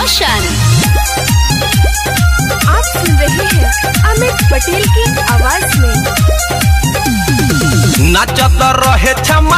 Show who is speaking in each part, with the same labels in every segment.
Speaker 1: रोशन
Speaker 2: आप सुन रहे हैं अमित पटेल की आवाज में
Speaker 3: नाचत रहे छमा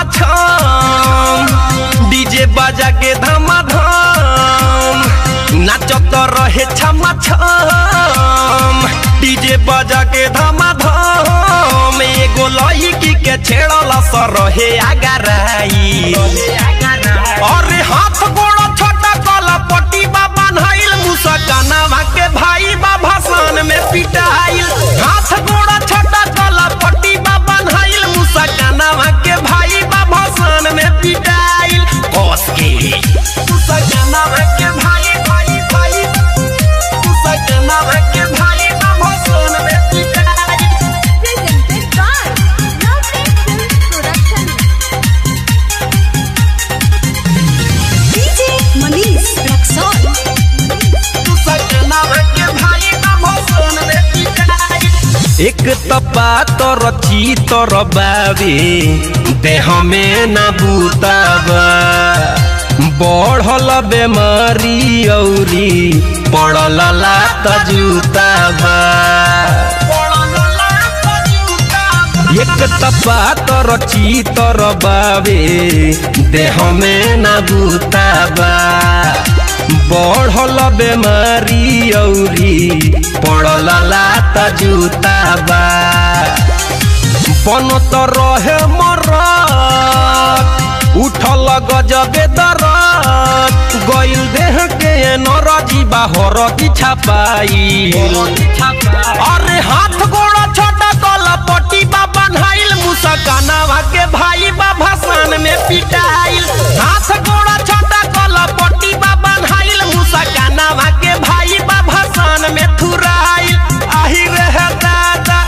Speaker 3: छम डीजे बाजा के धमाधम नाचत रहे छमा छम डीजे बाजा के धमाधम एगो लड़की के छेड़ल सर रहे आगराई अरे हाथ गोड़ छोटा कला पट्टी बाबा नहाइल मुसकाना के भाई बा भाषण में पिटाइल हाथ गोड़ छोटा कला पट्टी बाबा नहाइल मुसकाना के भाई बा भाषण में पिटाइल कस के मुसकाना के भाई भाई भाई मुसकाना के भाई बा भाषण में पिटाइल
Speaker 2: presented by Lovely Film Production.
Speaker 1: DJ Manish Raxaul
Speaker 3: एक तपा तर तर बाबे देह में न बुताबा बढ़ल बेमारी औरी पड़ल लात जूताबा एक तपा तर तर बाबे देह में न बुताबा बढ़ल बेमारी औरी पड़ल लात जूताबा बनत रहे मरत उठल गजबे दरत गइल देह के नरजी बाहर की छपाई अरे हाथ गोड़ छोटा कल पट्टी बाबा नहाइल मुसकाना के भाई बा भाषण में पिटाइल हाथ गोड़ छोटा कल पट्टी बाबा नहाइल मुसकाना के भाई बा भाषण में थुराइल आही रहे दादा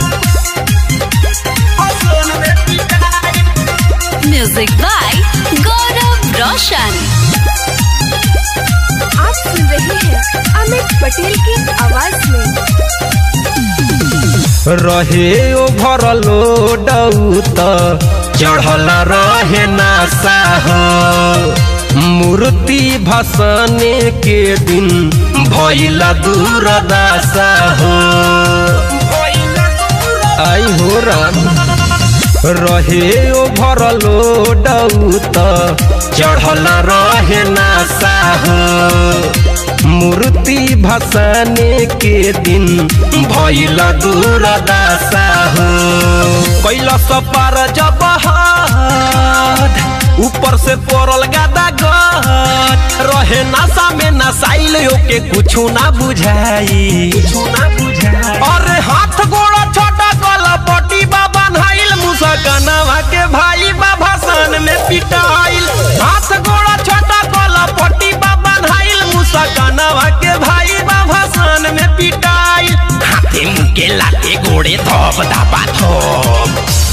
Speaker 3: भाषण में पिटाइल
Speaker 1: म्यूजिक बाय गौरव रोशन
Speaker 2: आप सुन रहे हैं अमित पटेल की आवाज में
Speaker 3: रहे ओभर लोड चढ़ल रहे नासा हो मूर्ति भसने के दिन भैल दूर दासा हो आई हो राम रहे ओभर लोड चढ़ल रहे नासा हो मूर्ति भसाने के दिन भैल दूर दासा हो कैलस पार जब हाथ ऊपर से पड़ल गादा गट रहे नशा में नसाइल के कुछ ना बुझाई अरे हाथ गोड़ छोटा कल पट्टी बाबा नहाइल मुसकनवा के भाई बा भाषण में पिटाइल हाथ गोड़ छोटा कल पट्टी बाबा नहाइल मुसकनवा के भाई बा भाषण में पिटाइल हाथे मुके लाते गोड़े धप धापा धप